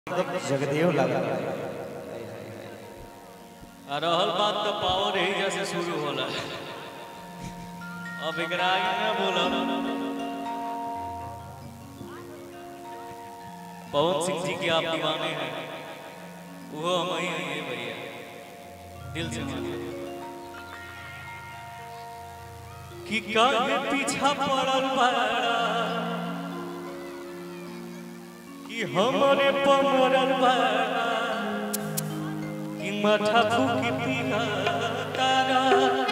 एकदम जगदेव लगा आ रहल बात तो पावर यही जैसे शुरू होला अब एकरा आगे ना बोलब पवन सिंह जी के आप दीवाने हैं वो हम ही हैं भैया दिल से मानिए कि काहे पीछा पड़ल बाड़ा कि हमरे पमरल बाड़ा कि माथा फूकी पिया तारा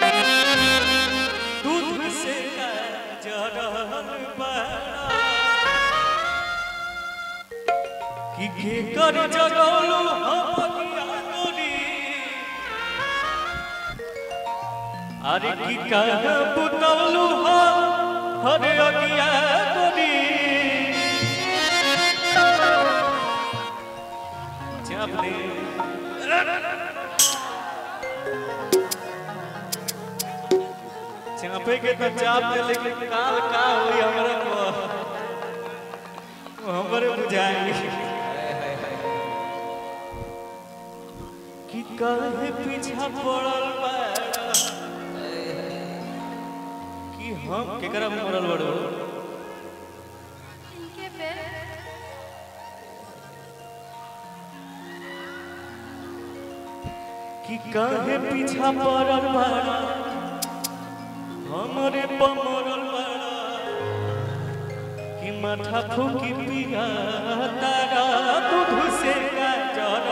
दूध से जरल बाड़ा कि के कर जगौलू हम अज्ञानी अरे की कह बुतौलू हो हरे अज्ञानी जब ले चापे के तो चाप दे लेकिन काल का होई हमरा को वो हमरे बुझाई कि काहे पीछा पड़ल बाड़ा कि हम केकरा में पड़ल बड़ो इनके पे कि काहे पीछा पड़ल बाड़ा हमरे पमरल बाड़ा कि माथा फूकी पिया तारा दूध से गाजर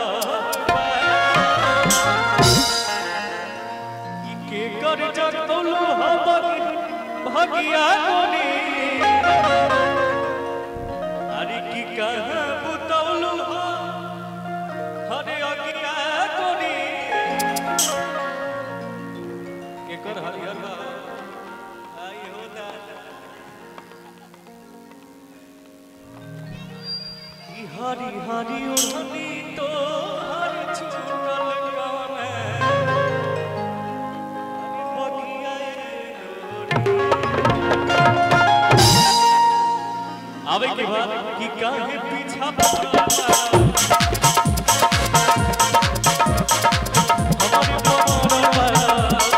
कि के कर जगतौलू हम भगिया कोनी अरे की कहाँ बुतौलू हो हरे अगिया कोनी केकर हरिहर बा आई हो दादा ई हरी हरी ओढ़नी तो हर छूटल गाने बगिया आवे के बाद कि काहे पीछा पड़ल हमारे पमरल बाड़ा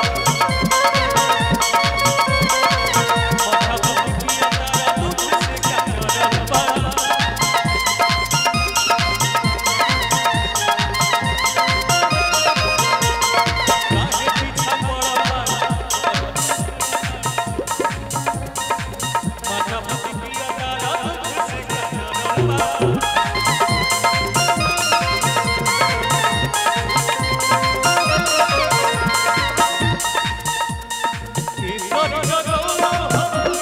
माथा फूकी तारा दूध से गाजर बाड़ा काहे पीछा पड़ल बाड़ा माथा फूकी तारा दूध से गाजर बाड़ा ईश्वर जगौलो हम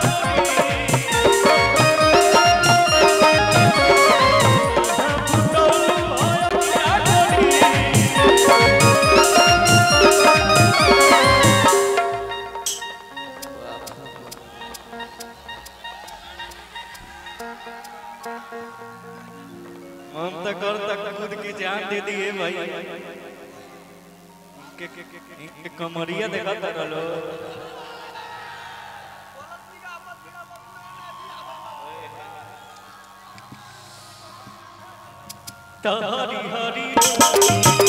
हम तक कर तक खुद की जान दे दिए भाई के, के, के, के, के कमरिया देखा था रलो हरी हरी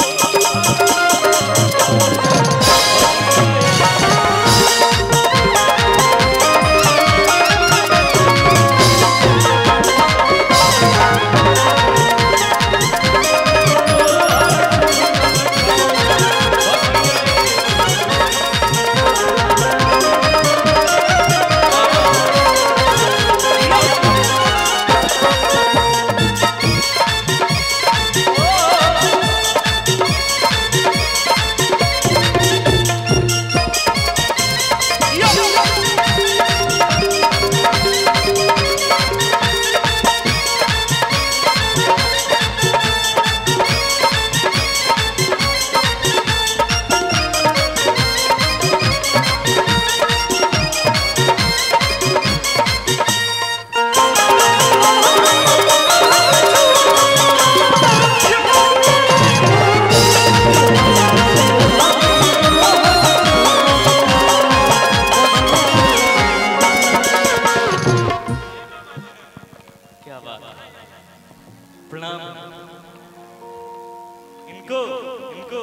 इनको इनको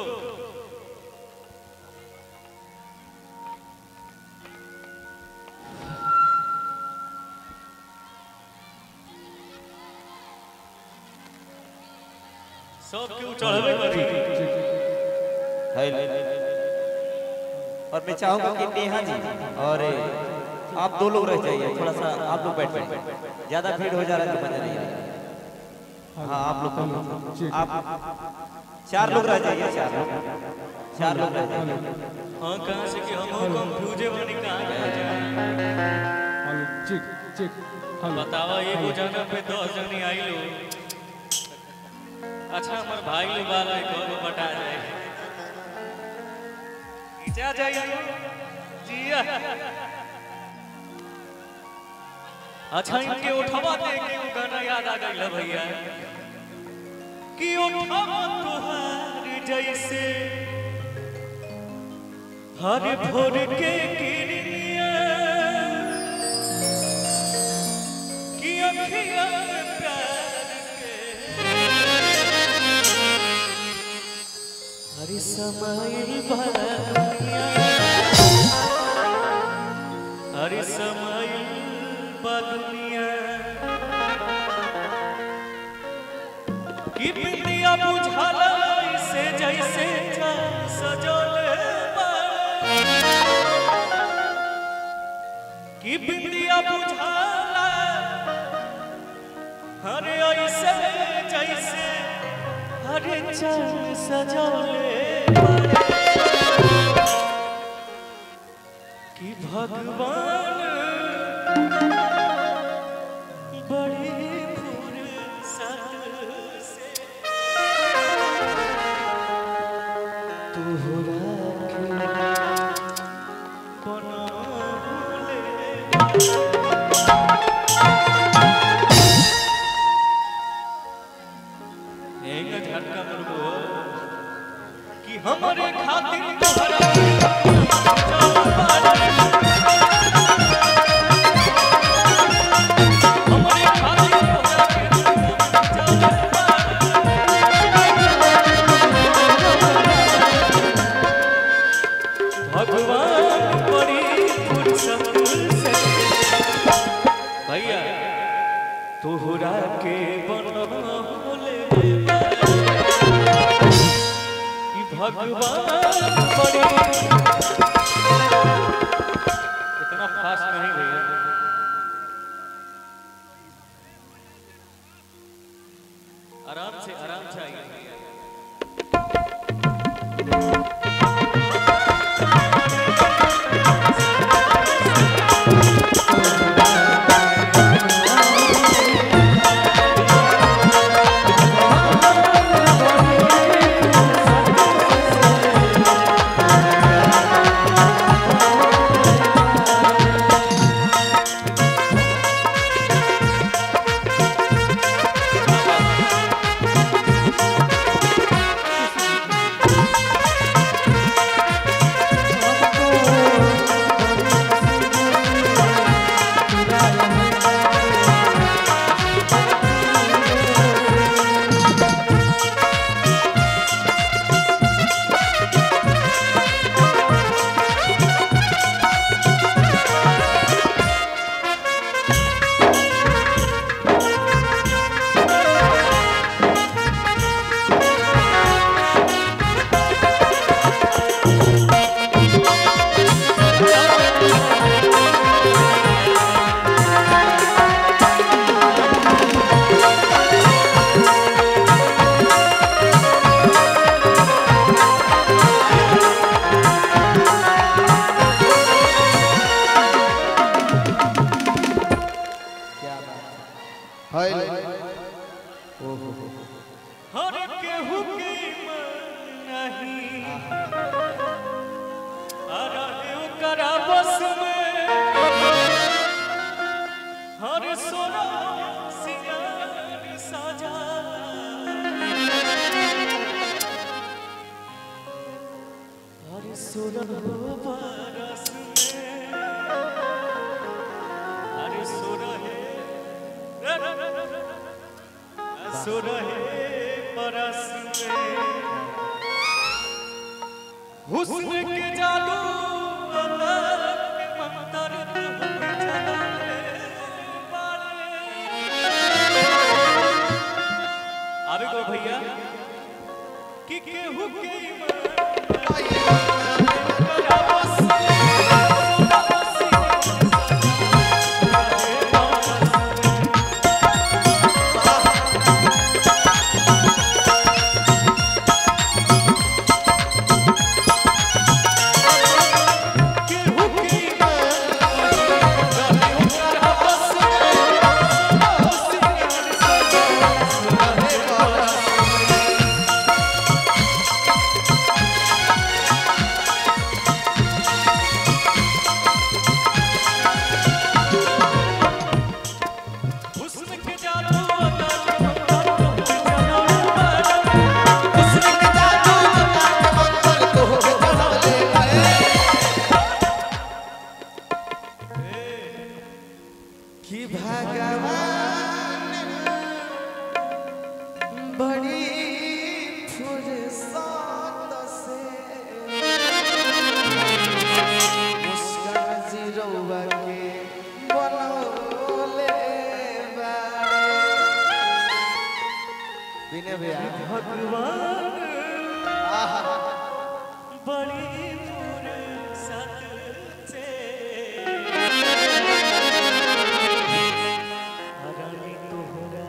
सब क्यों चढ़वे करी और मैं चाहूंगा कि नेहा जी और आप दो लोग रह जाइए थोड़ा सा आप लोग बैठ बैठ ज्यादा भीड़ हो जा रहा है तो मजा नहीं आएगा हाँ आप लोग कम- आप चार लोग रह जाइए चार लोग चार लोग रह जाइए हाँ कहाँ से कि हम कंफ्यूजे बनी कहाँ कहाँ जाए हेलो चेक चेक हेलो बतावा एगो जगह पे दस जनी आई लो अच्छा हमार भाई लोग वाला एक और बटा जाए खींचा जाइए जिया अच्छा इनके उठवा दे के वो गाना याद आ गई भैया कि उठवा तुहार जैसे हर भोर के किरनिया कि अखियाँ में प्यार के हर समाइल बा दुनिया हर समाइल बा दुनिया कि बिंदिया बुझाला से जैसे चाँद सजल बा कि बिंदिया बुझाला हरे ऐसे जैसे हरे चंद सजौले कि भगवान बड़ी फुर्सत से तोहरा के बनौले एंगा झटका मुर्गो कि हमरे खातिर तोहरा हमरे खातिर तोहरा भगवान बड़ी फुर्सत से भैया तोहरा के बनौले कि भगवान बड़ी इतना फास्ट नहीं भैया आराम से आराम से आइए भैया हर केहू के मन नहीं अरे ओकरा बस में हर सोना सिंगार साजा हर सोना बरस में हर सोना है सुरहे परस में हुस्न के जादू अदर के मंतर तुहके चलावे बाड़े। आवे को भैया कि केहू के ईमान हुस्न के जादू अदा के मंतर तुहके चलावे बाड़े। हुस्न के जादू कि भगवान बड़ी फुर्सत से मुस्कान जीरोवा के बनौले बाड़े बिने भैया भगवान बड़ी फुर्सत से हरानी तोहरा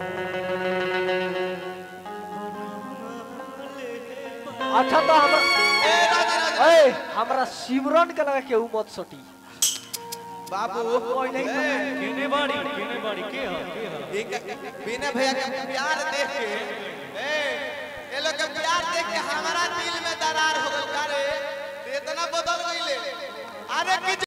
अच्छा तो हमरा ए हमरा सिमरन के लगे केहू मत सटी बाबू केने बाड़ी केने बाड़ी के ह के ह बिने भैया के प्यार देख के ए ये लोग के प्यार देख के हमारा दिल में दरार हो गई अरे इतना बदल गईले अरे कि